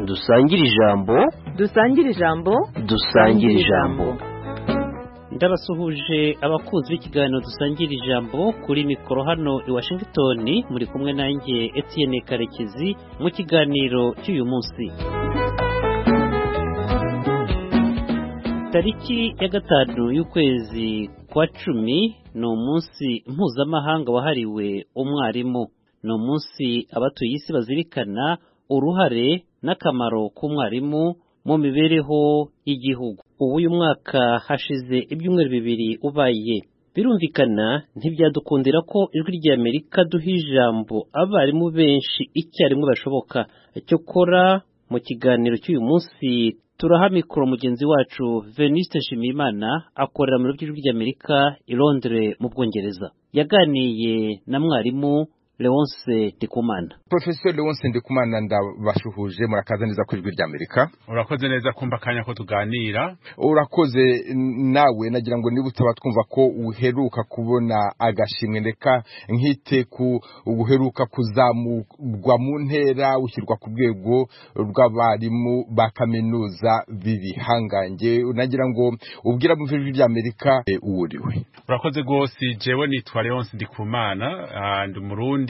dusangire ijambo dusangire ijambo dusangire ijambo ndabasuhuje abakunzi b'ikiganiro dusangira ijambo kuri mikoro hano i washington muri kumwe nanjye Etienne karekezi mu kiganiro cy'uyu munsi tariki ya gatanu y'ukwezi kwa cumi ni umunsi mpuzamahanga wahariwe umwarimu ni umunsi abatuye isi bazirikana uruhare n'akamaro k'umwarimu mu mibereho y'igihugu ubu uyu mwaka hashize ibyumweru bibiri ubaye birumvikana ntibyadukundira ko ijwi ry'amerika duha ijambo abarimu benshi icyarimwe bashoboka cyokora mu kiganiro cy'uyu munsi turaha mikoro mugenzi wacu veniste nshimiyimana akorera mu ijwi ry'amerika i londres mu bwongereza yaganiye na mwarimu leonce ndikumana porofeseri Leonce Ndikumana ndabashuhuje murakaza neza ku ijwi ry'amerika urakoze neza kumva akanya ko tuganira urakoze n- nawe nagira ngo niba utaba twumva ko uheruka kubona agashimwe ndeka nkite ku uheruka kuzamurwa mu ntera ushyirwa ku rwego rw'abarimu ba kaminuza b'ibihangange nagira ngo ubwira mu ijwi ry'amerika eh, uwo uriwe urakoze rwose jewe nitwa leonce ndikumana ah, ndi umurundi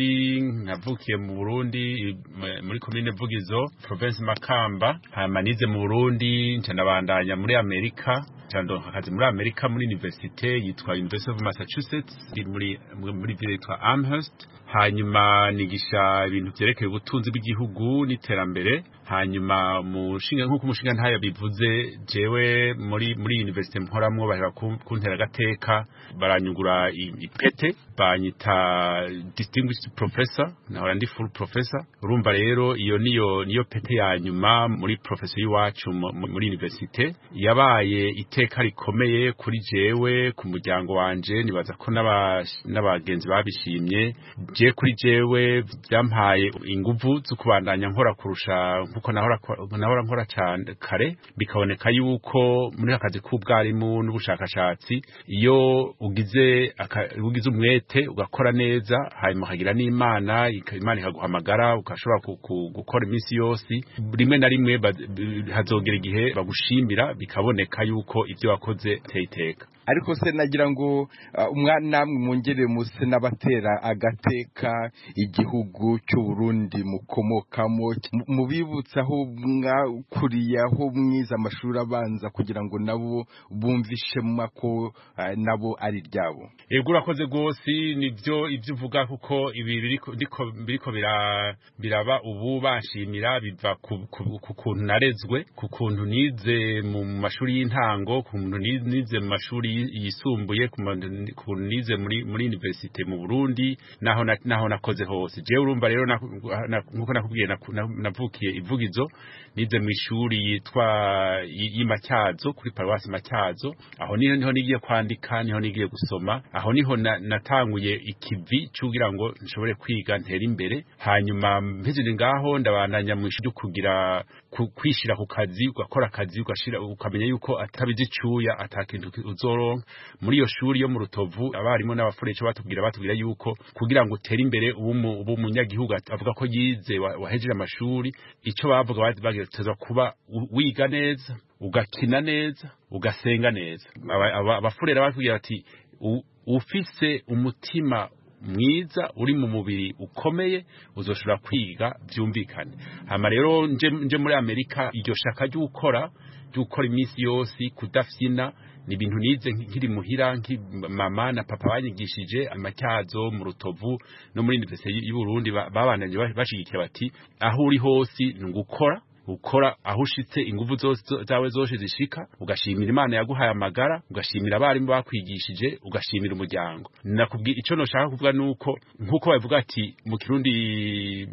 navukiye mu burundi m- muri komine vugizo province makamba hama nize mu burundi nca ndabandanya muri amerika nca ndonka akazi muri amerika muri universite yitwa university of massachusetts iri muri muri ville yitwa amherst hanyuma nigisha ibintu byerekeye ubutunzi bw'igihugu n'iterambere hanyuma mushinga nk'uko umushinga ntayo bivuze jewe muri muri universite mporamwo bahera ku- kuntera agateka baranyugura i- ipete banyita distinguished professor nahora ndi full professor urumva rero iyo niyo niyo pete ya nyuma muri professor y'iwacu mu- mu- muri universite yabaye iteka rikomeye kuri jewe ku muryango wanje nibaza ko n'aba- n'abagenzi babishimye je kuri jewe byampaye inguvu zo kubandanya nkora kurusha kuko nahora nahora nkora cyane kare bikaboneka yuko muri aka kazi k'ubwarimu n'ubushakashatsi iyo ugize aka- ugize umwete ugakora neza hanyuma ukagira n'imana ika- imana ikaguhamagara ugashobora ku- ku- gukora iminsi yose rimwe na rimwe baz- b- hazogera igihe bagushimira bikaboneka yuko ibyo wakoze uteye iteka ariko se nagira ngo ah, umwa- namwe mwongere muse n'abatera agateka igihugu cy'u Burundi mukomokamo mu- mubibutse aho mwakuriye aho mwize amashuri abanza kugira ngo nabo bumve ishema ko ah, nabo ari ryabo yego urakoze rwose nibyo ibyo uvuga kuko ibi biriko ndiko- biriko bira- biraba ubu banshimira biva ku ku- ku kuntu narezwe ku kuntu nize mu mashuri y'intango ku kuntu ni- nize mu mashuri yi- yisumbuye ku ma- ku kuntu nize muri muri universite mu Burundi naho na- naho nakoze hose je urumva rero na- na- nkuko nakubwiye naku- na- navukiye ivugizo nize mu ishuri yitwa y- y'Imatyazo kuri paruwasi Matyazo aho niho niho nigiye kwandika niho nigiye gusoma aho niho na- natanguye ikivi cyugira ngo nshobore kwiga ntera imbere hanyuma mpezere ngaho ndabandanya mu ishuri ryo kugira ku- kwishira ku kazi ugakora akazi ugashira ukamenya yuko atabizi icuya atakintu ki- uzoronka muri iyo shuri yo mu rutovu abarimu n'abafuresha batubwira batubwira yuko kugira ngo utere imbere ubu mu- ubu munyagihugu at- avuga ko yize wa- wahejeje amashuri icyo bavuga bati bagiteza kuba u- wiga neza ugakina neza ugasenga neza Aba- aba- abafurera batubwira bati "U- ufise umutima mwiza uri mu mubiri ukomeye uzoshobora kwiga byumvikane hama rero nje, nje muri amerika iryo shaka ry'ukora ry'ukora iminsi yose kudafyina ni ibintu nize nk- nkiri muhira nki mama na papa banyigishije amatyazo mu rutovu no muri universite y'u Burundi ba- babandanye ba- bashigikiye bati aho uri hose ni gukora ukora aho ushitse inguvu zose zo- zawe zose zishika ugashimira imana yaguhaye amagara ugashimira abarimu bakwigishije ugashimira umuryango nakubwira icyo noshaka kuvuga nuko nkuko bavuga ati mu kirundi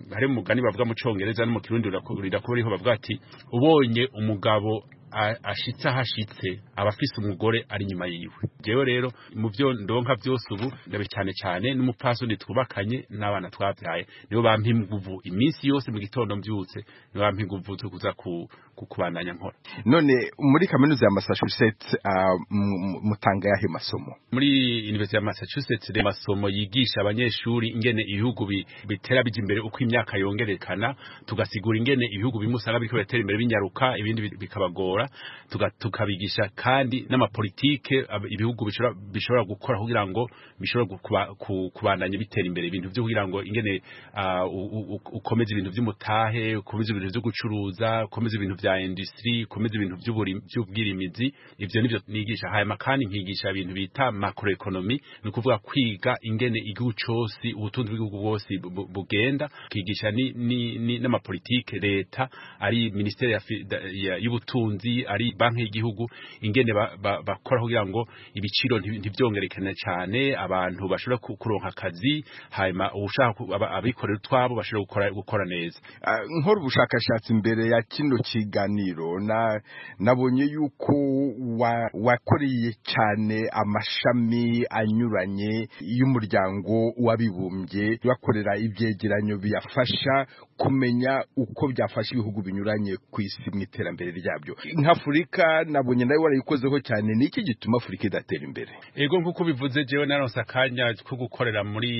hari umugani bavuga mu congereza no mu kirundi uraku- rirakuba riho bavuga ati ubonye umugabo a- ashitse ahashitse aba afise umugore ari inyuma yiwe jewe rero mu byo ndonka byose ubu ndabe cyane cyane n'umupfasoni twubakanye n'abana twabyaye nibo bampa inguvu iminsi yose mu gitondo mbyutse nibo bampa inguvu zo kuza ku- kubandanya nkora none muri kaminuza ya massachusetts ah, mu- mutanga yahe masomo muri university ya massachusetts rero amasomo yigisha abanyeshuri ingene ibihugu bi- bitera bijya imbere uko imyaka yongerekana tugasigura ingene ibihugu bimwe usanga biriko biratera imbere binyaruka ibindi bi- bikabagora tuga- tukabigisha kandi n'amapolitike ab- ibihugu bishobora- bishobora gukora kugira ngo bishobora gu- kuba- ku- kubandanya bitera imbere ibintu byo kugira ngo ingene ah, u- u- u- ukomeze ibintu by'umutahe ukomeze ibintu byo gucuruza ukomeze ibintu bya industry ukomeze ibintu by'uburi- by'ubwirimizi ivyo nivyo nigisha hanyuma kandi nkigisha ibintu bita macroeconomy ni ukuvuga kwiga ingene igihugu cose ubutunzi bw'igihugu bwose bu- bu- bugenda kigisha ni- ni- ni- n'amapolitike leta ari ministere ya fi- da- ya- y'ubutunzi ari banki y'igihugu ingene ba- ba- bakora kugira ngo ibiciro nti- ntivyongerekane cane abantu bashobora ku- kuronka akazi hanyuma uwushaka ku- aba- abikorera utwabo bashobora gukora- gukora neza Ah, nkora ubushakashatsi mbere ya kino kiganiro na nabonye yuko wa- wakoreye cyane amashami anyuranye y'umuryango w'abibumbye bakorera ibyegeranyo biyafasha kumenya uko byafasha ibihugu binyuranye ku isi mu iterambere ryabyo nk'afurika nabonye nawe warayikozeho cyane ni iki gituma afurika idatera imbere ego nk'uko bivuze jewe naronse akanya ko gukorera muri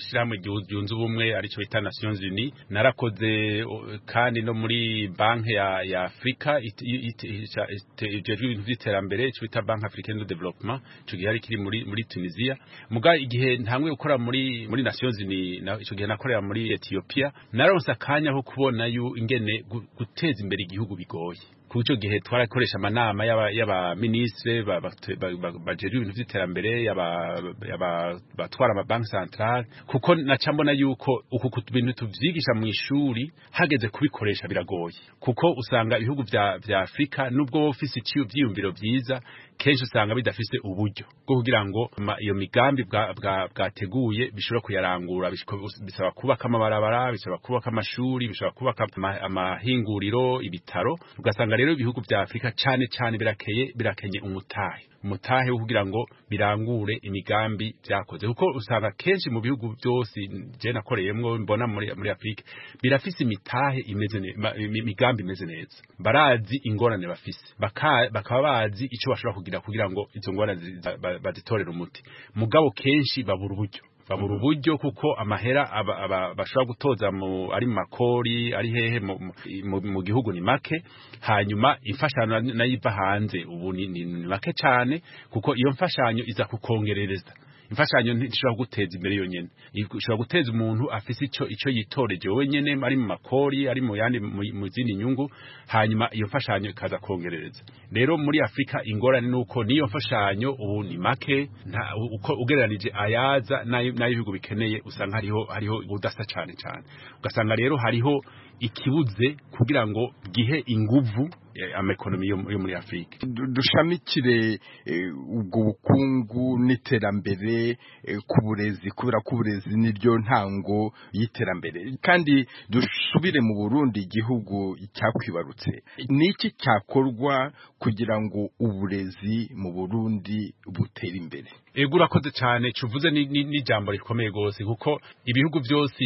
shyirahamwe ryu- ryunze ubumwe aricyo bita nations unis narakoze o, kandi no muri banki ya, ya afurika it- it- it- it- ijejwe ibintu by'iterambere icyo bita banki africaine de development icyo gihe yari kiri muri, muri tunisia muga igihe ntangwe gukora muri muri nations unis na- icyo gihe nakorera muri ethiopia naronse akanya ko kubona yu ingene gu- guteza imbere igihugu bigoye ku cyo gihe twarakoresha amanama y'aba- y'abaminisitiri ba- ba- ba- ba- bajejwe ibintu by'iterambere y'aba- y'aba- batwara amabanki centrale kuko naca mbona yuko uku ku bintu tuvyigisha mu ishuri hageze kubikoresha biragoye kuko usanga ibihugu vya vya afurika nubwo wowe ufise ici- ivyiyumviro vyiza kenshi usanga bidafise uburyo bwo kugira ngo ma- iyo migambi bwa- bwa- bwateguye bishobora kuyarangura bishko- bisaba kubaka amabarabara bisaba kubaka amashuri bishobora kubaka ama- amahinguriro ibitaro ugasanga rero ibihugu vya afurika cane cane birakeye birakenye umutahe umutahe wo kugira ngo birangure imigambi vyakoze kuko usanga kenshi mu bihugu byose je nakoreyemwo mbona muri, muri afurika birafise imitahe imeze ne- ma- imi- imigambi imeze neza barazi ingorane bafise Baka- bakaba bazi ico bashobora kugira kugira ngo izo ngorane zi- ba- ba- bazitorere umuti mugabo kenshi babura uburyo babura uburyo kuko amahera aba- aba- bashobora gutoza mu ari mu makori ari hehe mu, mu- mu, mu gihugu ni make hanyuma imfashanyo na- nayo iva hanze ubu ni, ni, ni make cyane kuko iyo mfashanyo iza kukongerereza imfashanyo ntishobora guteza imbere yonyene ishobora guteza umuntu afise ico ico yitoreje wenyene ari mu makori ari mu yandi mu- mu zindi nyungu hanyuma iyo mfashanyo ikaza kongerereza rero muri Afrika ingorane nuko niyo mfashanyo ubu ni make nta uko ugereranije ayaza n'ayo n'ayo ibihugu bikeneye usanga hariho hariho ubudasa cyane cyane ugasanga rero hariho ikibuze kugira ngo gihe inguvu eh, amaekonomi yo yo muri Afrika Du- dushamikire eh, ubwo bukungu n'iterambere eh, ku burezi kubera ko uburezi niryo ntango y'iterambere kandi dusubire mu Burundi igihugu cyakwibarutse ni iki cyakorwa kugira ngo uburezi mu Burundi butere imbere ego urakoze cyane cuvuze ni- ni- n'ijambo rikomeye rwose kuko ibihugu byose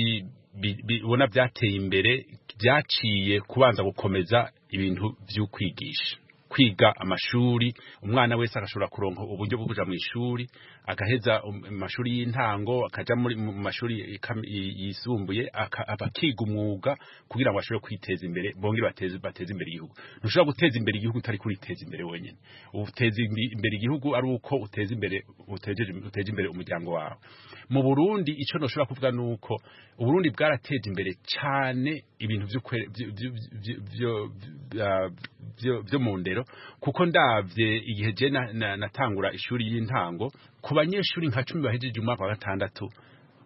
bi- bi- ubona byateye imbere byaciye kubanza gukomeza ibintu by'ukwigisha kwiga amashuri umwana wese agashobora kuronka uburyo bwo kuja mu ishuri agaheza um- amashuri y'intango akaja muri mu mashuri ikam- yi- yisumbuye aka- abakiga umwuga kugira ngo bashobore kwiteza imbere bongere bateze bateze imbere igihugu ntushobora guteza imbere igihugu utari kuriteza imbere wenyine uteza imbi- imbere igihugu ari uko uteza imbere utejeje- uteje imbere umuryango wawe mu Burundi ico noshobora kuvuga nuko Uburundi bwarateje imbere cyane ibintu vyo kwere- vyo- vyo- vyo- vyo- vyo- vyo- vyo mu ndero kuko ndavye igihe je na- na- natangura ishuri y'intango ku banyeshuri nka cumi bahejeje umwaka wa gatandatu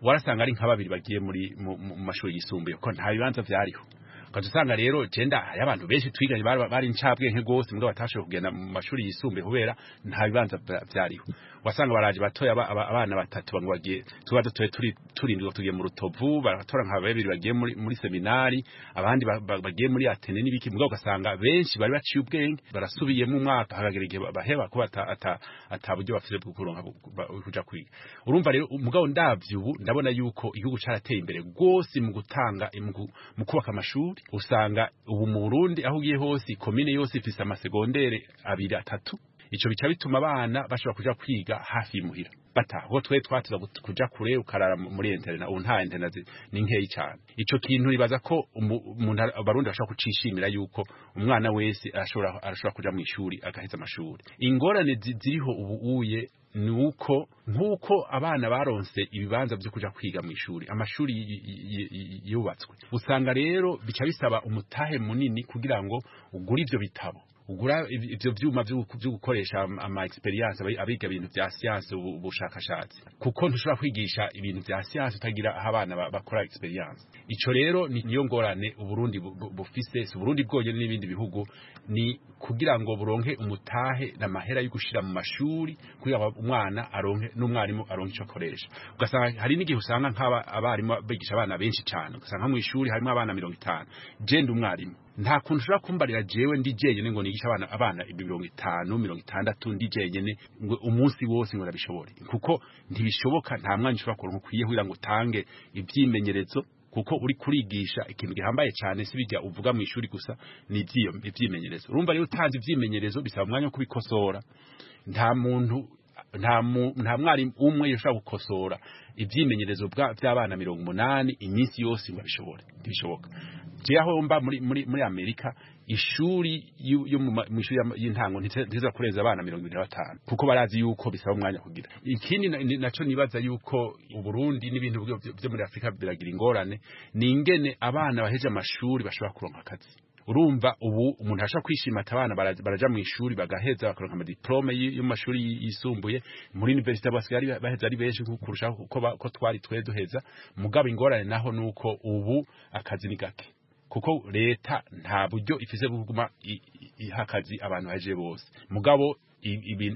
warasanga ari nka babiri bagiye muri mu mu- mu mashuri yisumbuye kuko nta bibanza byariho ukaza usanga rero jenda hari abantu benshi twiganye bari bari incabwenge rwose mugabo batashoboye kugenda mu mashuri yisumbuye kubera nta bibanza bya- byariho wasanga baraje batoya aba- aba- abana batatu bamwe bagiye tuba dutoye turi turindwi tugiye mu rutovu baratora nka babiri bagiye muri muri seminari abandi ba- ba- bagiye muri atene n'ibiki mugabo ugasanga benshi bari baciye ubwenge barasubiyemo umwaka hagagera igihe ba- baheba kuba ata ata ataburyo bafite bwo kuronka bu- ba- kuja kwiga urumva rero umugabo ndavye ubu ndabona yuko igihugu carateye imbere rwose mu gutanga mu ku- mu kubaka amashuri mashuri usanga ubu mu burundi aho ugiye hose komine yose ifise amasegondere abiri atatu icyo bica bituma abana bashobora kuja kwiga hafi imuhira bataha aho twe twatuza kuja kure ukarara muri internet ubu nta internet ni nkeyi cyane icyo kintu ribaza ko umuntu abarundi bashobora kucishimira yuko umwana wese arashobora arashobora kuja mu ishuri agaheza amashuri ingorane ziriho ubu uye ni uko nk'uko abana baronse ibibanza byo kuja kwiga mu ishuri amashuri yubatswe usanga rero bica bisaba umutahe munini kugira ngo ugure ivyo bitabo ugura ivyo vyuma vyo gukoresha ama experience abiga ibintu vya science ubushakashatsi kuko ntushobora kwigisha ibintu vya science utagira aho abana bakora experience ico rero niyo ngorane uburundi bufise si uburundi bwonyene n'ibindi bihugu ni kugira ngo buronke umutahe n'amahera yo gushira mu mashuri kugira ngo umwana aronke n'umwarimu aronke ico akoresha ugasanga hari n'igihe usanga nk'aba abarimu bigisha abana benshi cyane ugasanga mu ishuri harimo abana mirongo itanu jenda umwarimu nta kuntu ushobora kumbarira jewe ndi jenyene ngo nigisha abana abana mirongo itanu mirongo itandatu ndi jenyene umunsi wose ngo ndabishobore kuko ntibishoboka nta mwanya ushobora kuronka ukwiye kugira ngo utange ivyimenyerezo kuko uri kurigisha ikintu gihambaye cyane si bijya uvuga mu ishuri gusa ni ivyimenyerezo urumva rero utanze ivyimenyerezo bisaba umwanya wo kubikosora nta muntu nta mwarimu umwe yashobora gukosora ibyimenyerezo by'abana mirongo umunani iminsi yose ngo abishobore ntibishoboka aho mba muri amerika ishuri yo mu ishuri y'intango ntiza kurenza abana mirongo ibiri na batanu kuko barazi yuko bisaba umwanya kugira ikindi nacyo nibaza yuko uburundi n'ibintu byo muri afurika biragira ingorane ni ingene abana baheje amashuri bashobora kuronka akazi urumva ubu umuntu ashobora kwishima ati abana baraja mu ishuri bagaheza bakaronka amadiplome yo mu mashuri yisumbuye muri universite basigaye baheza ari benshi kurushaho ko twari twe duheza mugabo ingorane naho ni uko ubu akazi ni gake kuko leta nta buryo ifise bwo kuguma iha akazi abantu baje bose mugabo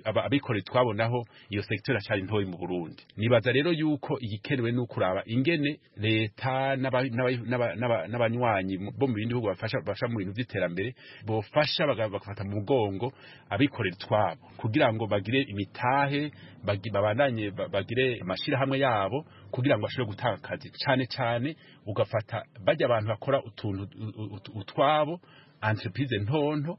abikorera twabonaho iyo sekiteri ashari ntoyi mu burundi nibaza rero yuko igikenewe ni ukuraba ingene leta n'abanywanyi bo mu bindi bihugu bafasha mu bintu by'iterambere bofasha bagafata mu mugongo abikorera twabo kugira ngo bagire imitahe babandanye bagire amashyirahamwe yabo kugira ngo bashobore gutanga akazi cyane cyane ugafata bajya abantu bakora utuntu utwabo entreprise ntonto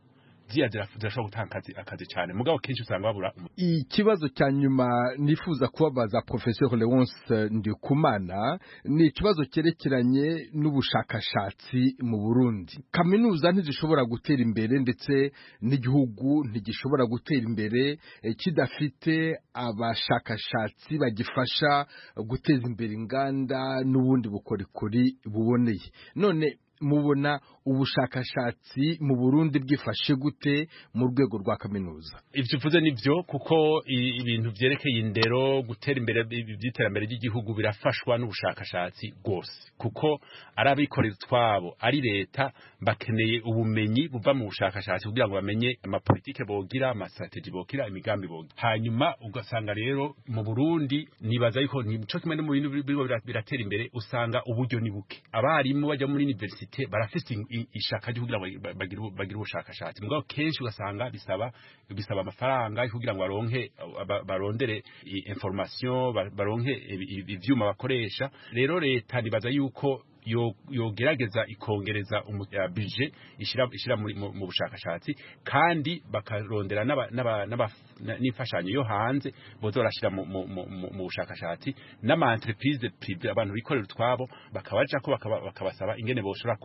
ziyadira zirashobora gutanga akazi cyane mugabo kenshi usanga babura ikibazo cya nyuma nifuza kubabaza professeur Leonce Ndikumana ni ikibazo cyerekeranye n'ubushakashatsi mu Burundi kaminuza ntizishobora gutera imbere ndetse n'igihugu ntigishobora gutera imbere kidafite abashakashatsi bagifasha guteza imbere inganda n'ubundi bukorikori buboneye none mubona ubushakashatsi mu Burundi bwifashe gute mu rwego rwa kaminuza ivyo uvuze nivyo kuko ibintu vyerekeye indero gutera imbere ivy'iterambere ry'igihugu birafashwa n'ubushakashatsi bwose kuko ari abikorera twabo ari leta bakeneye ubumenyi buva mu bushakashatsi kugira ngo bamenye amapolitike bogira amastrategy bogira imigambi bogira hanyuma ugasanga rero mu Burundi nibaza yuko nico kimwe no mu bintu biriko biratera imbere usanga uburyo ni buke abarimu bajya muri university bafite barafite ishaka ryo kugira ngo bagire ubushakashatsi mugabo kenshi ugasanga bisaba bisaba amafaranga kugira ngo baronke barondere information baronke ivyuma bakoresha rero leta nibaza yuko yogerageza ikongereza bije ishyira mu bushakashatsi kandi bakarondera n'imfashanyo yo hanze boza barashyira mu bushakashatsi n'ama entreprise prive abantu bikorera utwabo bakabaja ko bakabasaba ingene boshobora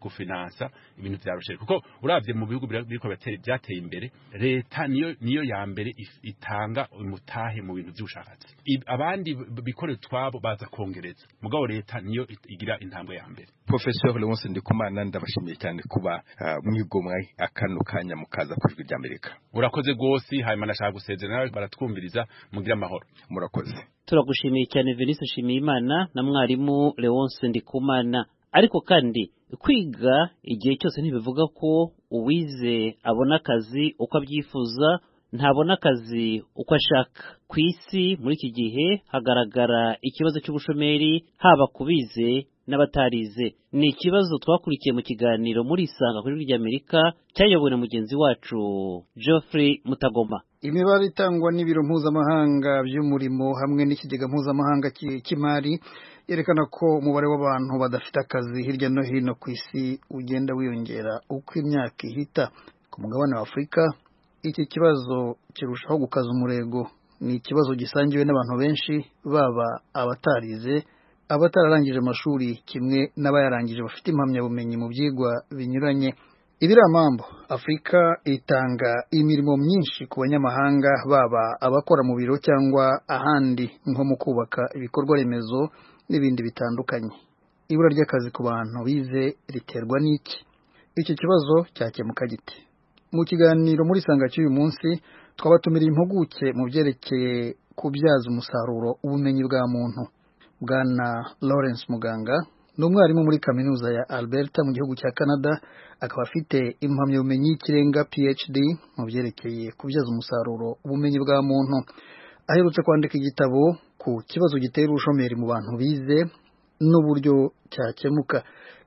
gufinansa ibintu vya rusheri kuko uravye mu bihugu biriko byateye imbere leta niyo ya mbere itanga umutahe mu bintu vy'ubushakashatsi abandi bikorera utwabo baza kongereza mugabo leta niyo igira intambwe ya mbere professeur Leonce Ndikumana ndabashimiye cyane kuba mwigomwe akano kanya mukaza ku ijwi ry'Amerika urakoze rwose hanyuma nashaka gusezera nawe baratwumviriza mugira amahoro murakoze turagushimiye cyane Venise Shimiyimana na mwarimu Leonce Ndikumana ariko kandi kwiga igihe cyose ntibivuga ko uwize abona akazi uko abyifuza ntabona akazi uko ashaka ku isi muri iki gihe hagaragara ikibazo cy'ubushomeri haba ku bize n'abatarize ni ikibazo twakurikiye mu kiganiro muri isanga kuri ry'amerika cyayobowe na mugenzi wacu geoffrey mutagoma imibare itangwa n'ibiro mpuzamahanga by'umurimo hamwe n'ikigega mpuzamahanga cy'i- cy'imari yerekana ko umubare w'abantu badafite akazi hirya no hino ku isi ugenda wiyongera uko imyaka ihita ku mugabane wa afurika iki kibazo kirushaho gukaza umurego ni ikibazo gisangiwe n'abantu benshi baba abatarize abatararangije amashuri kimwe n'abayarangije bafite impamyabumenyi mu byigwa binyuranye ibiramambo afurika itanga imirimo myinshi ku banyamahanga baba abakora mu biro cyangwa ahandi nko mu kubaka ibikorwa remezo n'ibindi bitandukanye ibura ry'akazi ku bantu bize riterwa n'iki iki kibazo cyakemuka gite mu kiganiro muri sanga cy'uyu munsi twabatumiriye impuguke mu byerekeye kubyaza umusaruro ubumenyi bwa muntu bwana lawrence muganga ni umwarimu muri kaminuza ya alberta mu gihugu cya canada akaba afite impamyabumenyi y'ikirenga phd mu byerekeye kubyaza umusaruro ubumenyi bwa muntu aherutse kwandika igitabo ku kibazo gitera ubushomeri mu bantu bize n'uburyo cyakemuka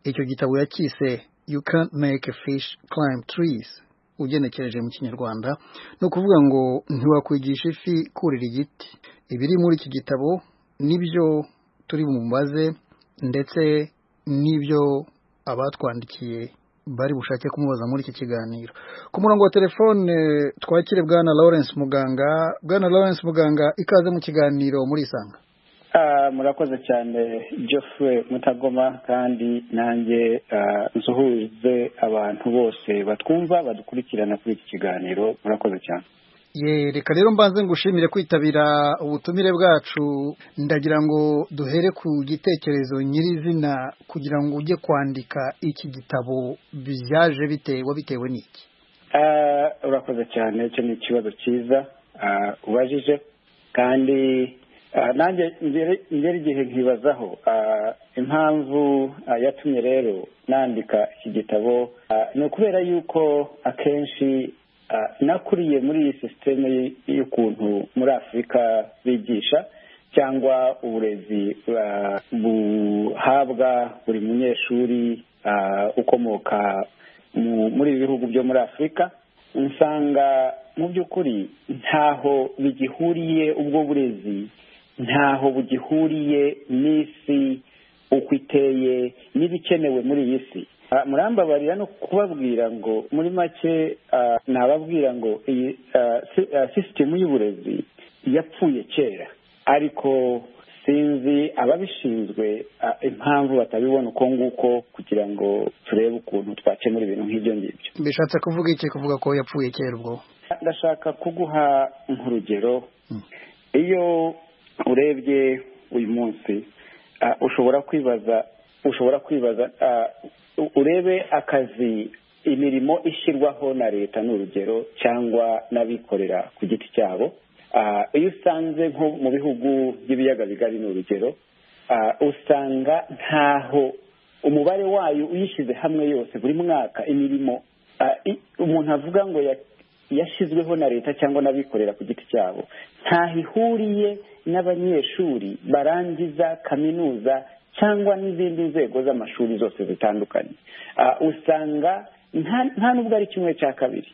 icyo gitabo yacyise you can't make a fish climb trees ugenekereje mu kinyarwanda ni ukuvuga ngo ntiwakwigisha ifi kurira igiti ibiri muri iki gitabo nibyo turi bumubaze ndetse n'ibyo abatwandikiye bari bushake kumubaza muri iki kiganiro ku murongo wa telefone twakire bwana lawrence muganga bwana lawrence muganga ikaze mu kiganiro muri isanga Ah, murakoze cyane geoffrey mutagoma kandi nanjye ah, nsuhuze abantu bose batwumva badukurikirana kuri iki kiganiro murakoze cyane ye reka rero mbanze ngushimire kwitabira ubutumire bwacu ndagira ngo duhere ku gitekerezo nyirizina kugira ngo ujye kwandika iki gitabo byaje bite wabitewe n'iki Ah, urakoze cyane icyo ni ikibazo cyiza ah, ubajije kandi ah, nanjye ngere- ngera igihe nkibazaho ah, impamvu ah, yatumye rero nandika iki gitabo ah, ni ukubera yuko akenshi ah, nakuriye muri iyi sisiteme y'ukuntu muri afurika bigisha cyangwa uburezi ah, buhabwa buri munyeshuri ah, ukomoka mu- muri ibi bihugu byo muri afurika usanga mu by'ukuri ntaho bigihuriye ubwo burezi ntaho bugihuriye n'isi uko iteye n'ibikenewe muri iyi si Ah, murambabarira no kubabwira ngo muri make ah, nababwira ngo iyi ah, si- ah, sisitemu y'uburezi yapfuye kera ariko sinzi ababishinzwe ah, impamvu batabibona uko nguko kugira ngo turebe ukuntu twakemura ibintu nk'ibyo ngibyo bishatse kuvuga iki kuvuga ko yapfuye kera ubwo ndashaka kuguha nk'urugero iyo urebye uyu munsi ah, ushobora kwibaza ushobora kwibaza ah, u- urebe akazi imirimo ishyirwaho na leta ni urugero cyangwa n'abikorera ku giti cyabo Ah, iyo usanze nko mu bihugu by'ibiyaga bigari ni urugero ah, usanga ntaho umubare wayo uyishyize hamwe yose buri mwaka imirimo ah, i- umuntu avuga ngo ya- yashyizweho na leta cyangwa n'abikorera ku giti cyabo ntaho ihuriye n'abanyeshuri barangiza kaminuza cyangwa n'izindi nzego z'amashuri zose zitandukanye Ah, usanga nta- nta n'ubwo ari kimwe cya kabiri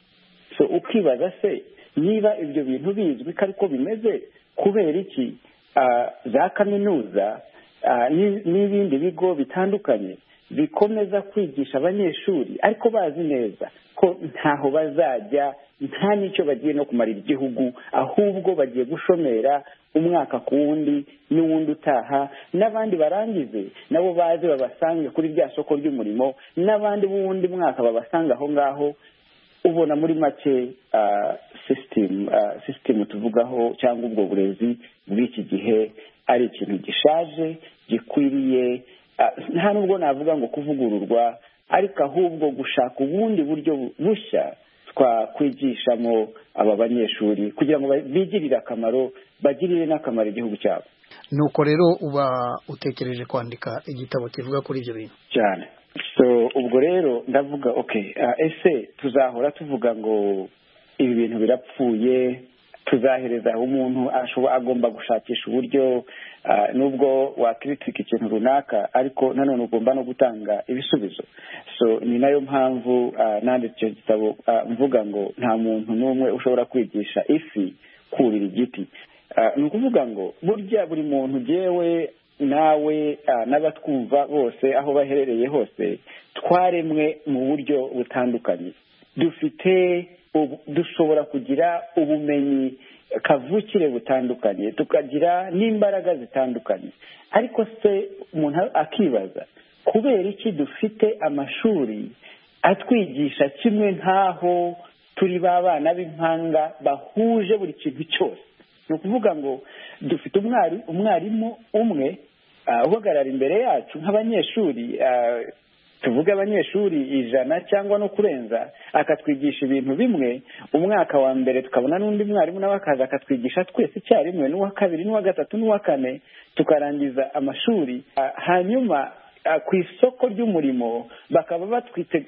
so ukibaza se niba ibyo bintu bizwi ko ariko bimeze kubera iki ah, za kaminuza ah, ni- n'ibindi bigo bitandukanye bikomeza kwigisha abanyeshuri ariko bazi neza ko ntaho bazajya nta n'icyo bagiye no kumarira igihugu ahubwo bagiye gushomera umwaka ku wundi n'uwundi utaha n'abandi barangize nabo baze babasange kuri rya soko ry'umurimo n'abandi b'uwundi mwaka babasanga aho ngaho ubona muri make ah, system ah, system tuvugaho cyangwa ubwo burezi bw'iki gihe ari ikintu gishaje gikwiriye ah, nta nubwo navuga ngo kuvugururwa ariko ahubwo gushaka ubundi buryo bu- bushya twakwigishamo aba banyeshuri kugira ngo ba- bigirire akamaro bagirire n'akamaro igihugu cyabo nuko rero uba utekereje kwandika igitabo kivuga kuri ibyo bintu cyane so ubwo rero ndavuga okay ah, ese tuzahora tuvuga ngo ibi bintu birapfuye tuzahereza aho umuntu ashobora agomba gushakisha uburyo nubwo wakritika ikintu runaka ariko nanone ugomba no gutanga ibisubizo so ni nayo mpamvu nanditse icyo gitabo mvuga ngo nta muntu n'umwe ushobora kwigisha ifi kurira igiti ni ukuvuga ngo burya buri muntu ugewe nawe n'abatwumva bose aho baherereye hose twaremwe mu buryo butandukanye dufite dushobora kugira ubumenyi kavukire butandukanye tukagira n'imbaraga zitandukanye ariko se umuntu akibaza kubera iki dufite amashuri atwigisha kimwe nk'aho turi ba bana b'impanga bahuje buri kintu cyose ni ukuvuga ngo dufite umwarimu umwe uhagarara imbere yacu nk'abanyeshuri tuvuge abanyeshuri ijana cyangwa no kurenza akatwigisha ibintu bimwe umwaka wa mbere tukabona n'undi mwarimu nawe akaza akatwigisha twese icyarimwe n'uwa kabiri n'uwa gatatu n'uwa kane tukarangiza amashuri hanyuma ku isoko ry'umurimo bakaba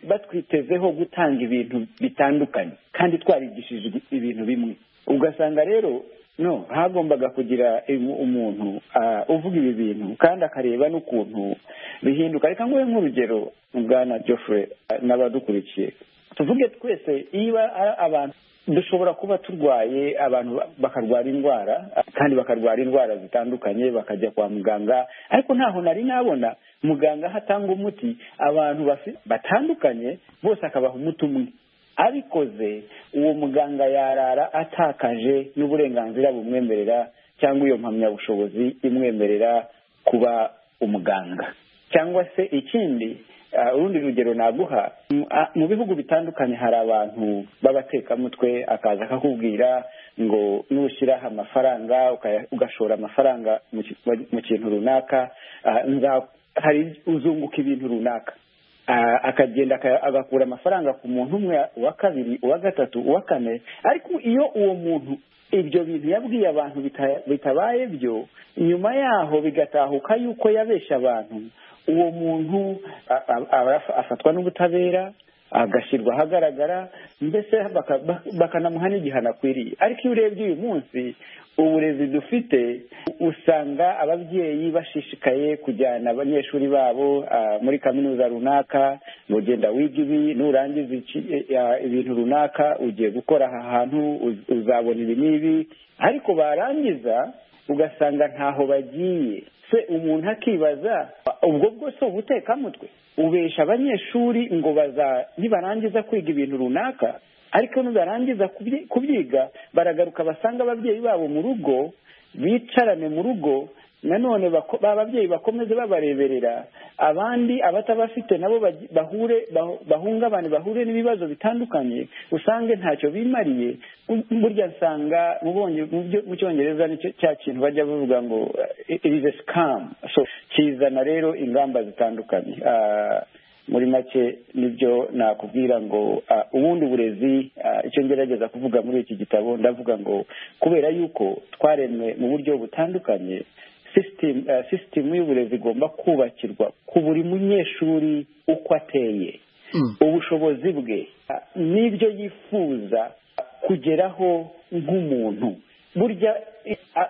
batwitezeho gutanga ibintu bitandukanye kandi twarigishije ibintu bimwe ugasanga rero no hagombaga kugira umuntu uvuga ibi bintu kandi akareba n'ukuntu bihinduka reka nguhe nk'urugero bwana Geoffrey n'abadukurikiye tuvuge twese niba abantu dushobora kuba turwaye abantu bakarwara indwara kandi bakarwara indwara zitandukanye bakajya kwa muganga ariko ntaho nari nabona muganga aho atanga umuti abantu batandukanye bose akabaha umuti umwe abikoze uwo muganga yarara atakaje n'uburenganzira bumwemerera cyangwa iyo mpamyabushobozi imwemerera kuba umuganga cyangwa se ikindi urundi rugero naguha mu bihugu bitandukanye hari abantu b'abatekamutwe akaza akakubwira ngo nushyiraho amafaranga ugashora amafaranga mu kintu runaka uzunguka ibintu runaka akagenda agakura amafaranga ku muntu umwe uwa kabiri uwa gatatu uwa kane ariko iyo uwo muntu ibyo bintu yabwiye abantu bitabaye byo nyuma yaho bigatahuka yuko yabeshya abantu uwo muntu afatwa n'ubutabera agashyirwa ahagaragara mbese bakanamuha n'igihano akwiriye ariko iyo urebye uyu munsi uburezi dufite usanga ababyeyi bashishikaye kujyana abanyeshuri babo muri kaminuza runaka ngo genda wiga ibi nurangiza ibintu runaka ugiye gukora aha hantu uzabona ibi n'ibi ariko barangiza ugasanga ntaho bagiye se umuntu akibaza ubwo bwose ubutekamutwe ubesha abanyeshuri ngo baza nibarangiza kwiga ibintu runaka ariko nibarangiza kubyiga baragaruka basanga ababyeyi babo mu rugo bicarane mu rugo nanone ba babyeyi bakomeze babareberera abandi abatabafite nabo bahure bahungabane bahure n'ibibazo bitandukanye usange ntacyo bimariye burya nsanga mu cyongereza cya kintu bajya bavuga ngo irize sikamu kizana rero ingamba zitandukanye muri make nibyo nakubwira ngo ubundi burezi icyo ngerageza kuvuga muri iki gitabo ndavuga ngo kubera yuko twaremwe mu buryo butandukanye sisitemu y'uburezi igomba kubakirwa ku buri munyeshuri uko ateye ubushobozi bwe n'ibyo yifuza kugeraho nk'umuntu burya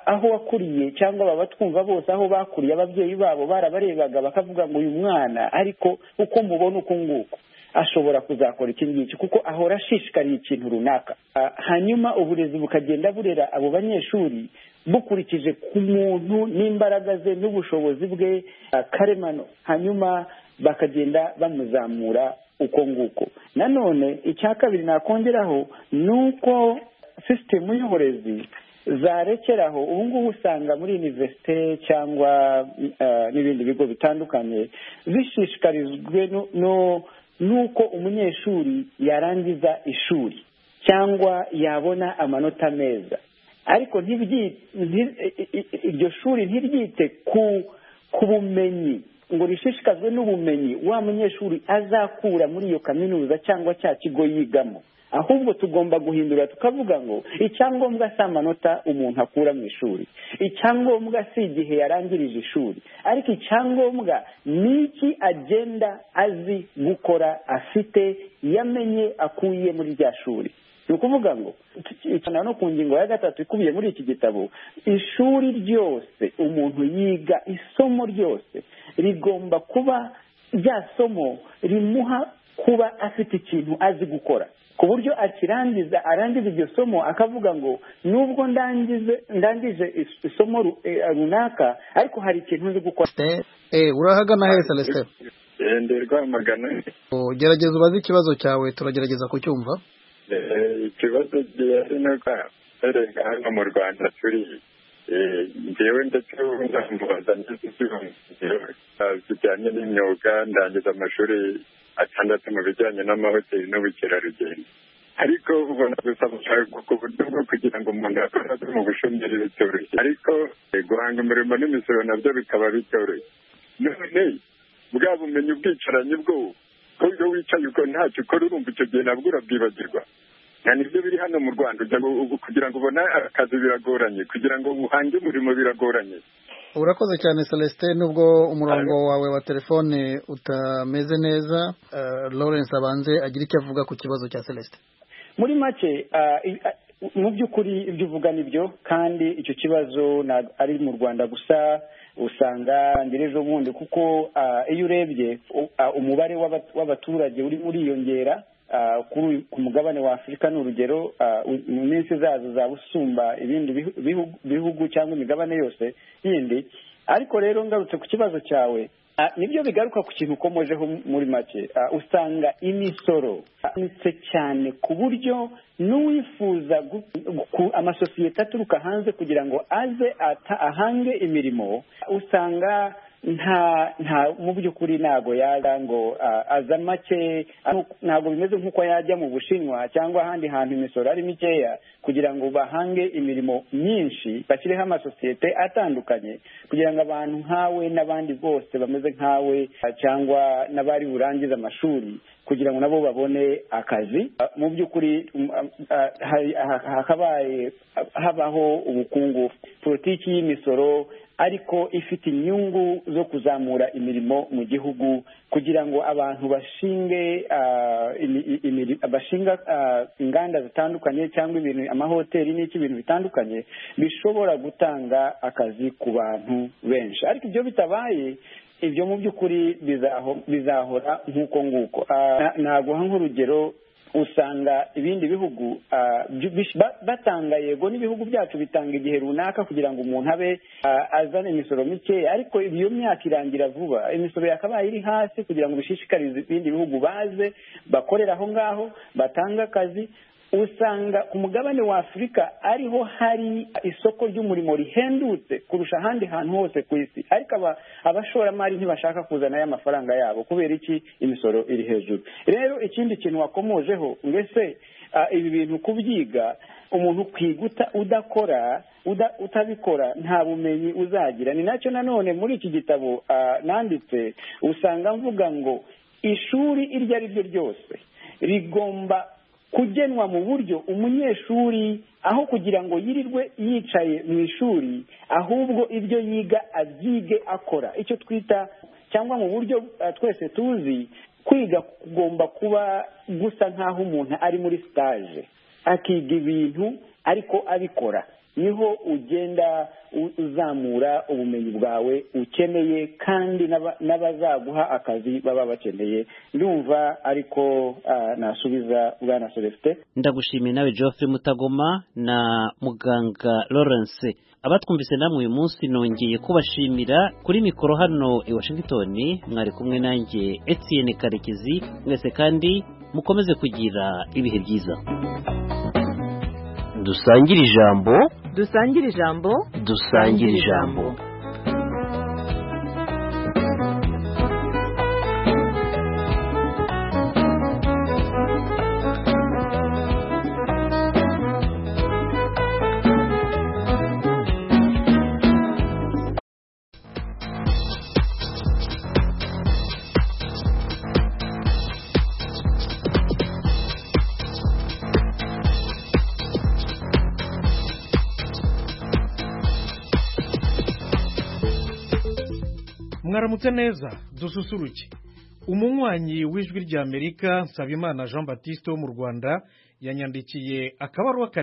aho wakuriye cyangwa baba twumva bose aho bakuriye ababyeyi babo barabarebaga bakavuga ngo uyu mwana ariko uko mubona uku nguku ashobora kuzakora iki ngiki kuko ahora ashishikariye ikintu runaka hanyuma uburezi bukagenda burera abo banyeshuri bukurikije ku muntu n'imbaraga ze n'ubushobozi bwe karemano hanyuma bakagenda bamuzamura uko nguko nanone icya kabiri nakongeraho ni uko sisitemu y'uburezi zarekeraho ubu ngubu usanga muri univerisite cyangwa n'ibindi bigo bitandukanye zishishikarijwe n'uko umunyeshuri yarangiza ishuri cyangwa yabona amanota meza ariko iryo shuri ntiryite ku bumenyi ngo rishishikazwe n'ubumenyi wa munyeshuri azakura muri iyo kaminuza cyangwa cya kigo yigamo ahubwo tugomba guhindura tukavuga ngo icyangombwa si amanota umuntu akura mu ishuri icyangombwa si igihe yarangirije ishuri ariko icyangombwa ni iki agenda azi gukora afite yamenye akuye muri rya shuri ni ukuvuga ngo icana no ku ngingo ya gatatu ikubiye muri iki gitabo ishuri ryose umuntu yiga isomo ryose rigomba kuba rya somo rimuha kuba afite ikintu azi gukora ku buryo akirangiza arangiza iryo somo akavuga ngo nubwo ndangize ndangije is- isomo ru- eh, runaka ariko hari ikintu nzi gukora Eh, urahagana hehe celestin ndi rwamagana Oh, gerageza ubaze ikibazo cyawe turagerageza kucyumva Eh, ikibazo gihari ni uko erega hano mu rwanda turi eh, njyewe ndetse ubu ndambaza ndetse bijyanye n'imyuga ndangiza amashuri atandatu mu bijyanye n'amahoteli n'ubukerarugendo ariko ubona gusa gushaka ku buryo bwo kugira ngo umuntu akore ave mu bushomeri bitoroshye ariko eh, guhanga umurimo n'imisoro nabyo bikaba bitoroshye none bwa bumenyi ubwicaranyi bwo ko iyo wicaye uko ntacyo ukora urumva icyo gihe nabwo urabyibagirwa nta nibyo biri hano mu rwanda ujya ngo- ubu kugira ngo ubone akazi biragoranye kugira ngo uhange umurimo biragoranye urakoze cyane celestin nubwo umurongo wawe wa telefone utameze neza eh, lawrence abanze agira icyo avuga ku kibazo cya celestin muri make ah, i- ah, mu by'ukuri ibyo uvuga nibyo kandi icyo kibazo ntabwo ari mu rwanda gusa usanga mbere ejo bundi kuko ah, iyo urebye u- ah, umubare w'aba- w'abaturage urimo uriyongera ah, kuri uyu- ku mugabane wa afurika ni urugero ah, u- mu minsi zazo zaba usumba ibindi bihu- bihu- bihugu cyangwa imigabane yose yindi ariko rero ngarutse ku kibazo cyawe Ah, nibyo bigaruka ku kintu ukomojeho muri make Ah, usanga imisoro ihanitse cyane ku buryo n'uwifuza gu- gu- amasosiyete aturuka hanze kugira ngo aze ata- ahange imirimo usanga nta nta mu by'ukuri ntago yaza ngo ah, aza make ah, ntago bimeze nk'uko yajya mu bushinwa cyangwa ahandi hantu imisoro ari mikeya kugira ngo bahange imirimo myinshi bashyireho amasosiyete atandukanye kugira ngo abantu nkawe n'abandi bose bameze nkawe ah, cyangwa n'abari burangize amashuri kugira ngo nabo babone akazi Ah, mu by'ukuri mm, ah, ah, hari- ha- hakabaye ah, habaho ubukungu politiki y'imisoro ariko ifite inyungu zo kuzamura imirimo mu gihugu kugira ngo abantu bashinge ah, imi- i- imiri- bashinga ah, inganda zitandukanye cyangwa ibintu amahoteli n'iki ibintu bitandukanye bishobora gutanga akazi ku bantu benshi ariko ibyo bitabaye ibyo mu by'ukuri bizaho- bizahora nk'uko nguko Ah, na- naguha nk'urugero usanga ibindi bihugu ah, byu- bish- ba- batanga yego n'ibihugu byacu bitanga igihe runaka kugira ngo umuntu abe ah, azane imisoro mikeya ariko iyo myaka irangira vuba imisoro yakabaye iri hasi kugira ngo bishishikarize ibindi bihugu baze bakorera aho ngaho batange akazi usanga ku mugabane wa afurika ariho hari isoko ry'umurimo rihendutse kurusha ahandi hantu hose ku isi ariko aba- abashoramari ntibashaka kuzana aya mafaranga yabo kubera iki imisoro iri hejuru rero ikindi kintu wakomojeho mbese ah, ibi bintu kubyiga umuntu kwiga uta- udakora uda- utabikora nta bumenyi uzagira ni nacyo nanone muri iki gitabo ah, nanditse usanga mvuga ngo ishuri iryo ari ryo ryose rigomba kugenwa mu buryo umunyeshuri aho kugira ngo yirirwe yicaye mu ishuri ahubwo ibyo yiga abyige akora icyo twita cyangwa mu buryo eh, twese tuzi kwiga kugomba kuba gusa nk'aho umuntu ari muri sitaje akiga ibintu ariko abikora niho ugenda u- uzamura ubumenyi bwawe ukeneye kandi n'aba- n'abazaguha akazi baba bakeneye ndumva ariko ah, nasubiza bwana celestin ndagushimiye nawe geoffrey mutagoma na muganga lawrence abatwumvise namwe uyu munsi nongeye kubashimira kuri mikoro hano i washington mwari kumwe nanjye etienne karekezi mwese kandi mukomeze kugira ibihe byiza dusangire ijambo dusangire ijambo dusangire ijambo mwaramutse neza dususuruke umunywanyi w'ijwi ry'amerika nsabimana jean batiste wo mu rwanda yanyandikiye akabaruwa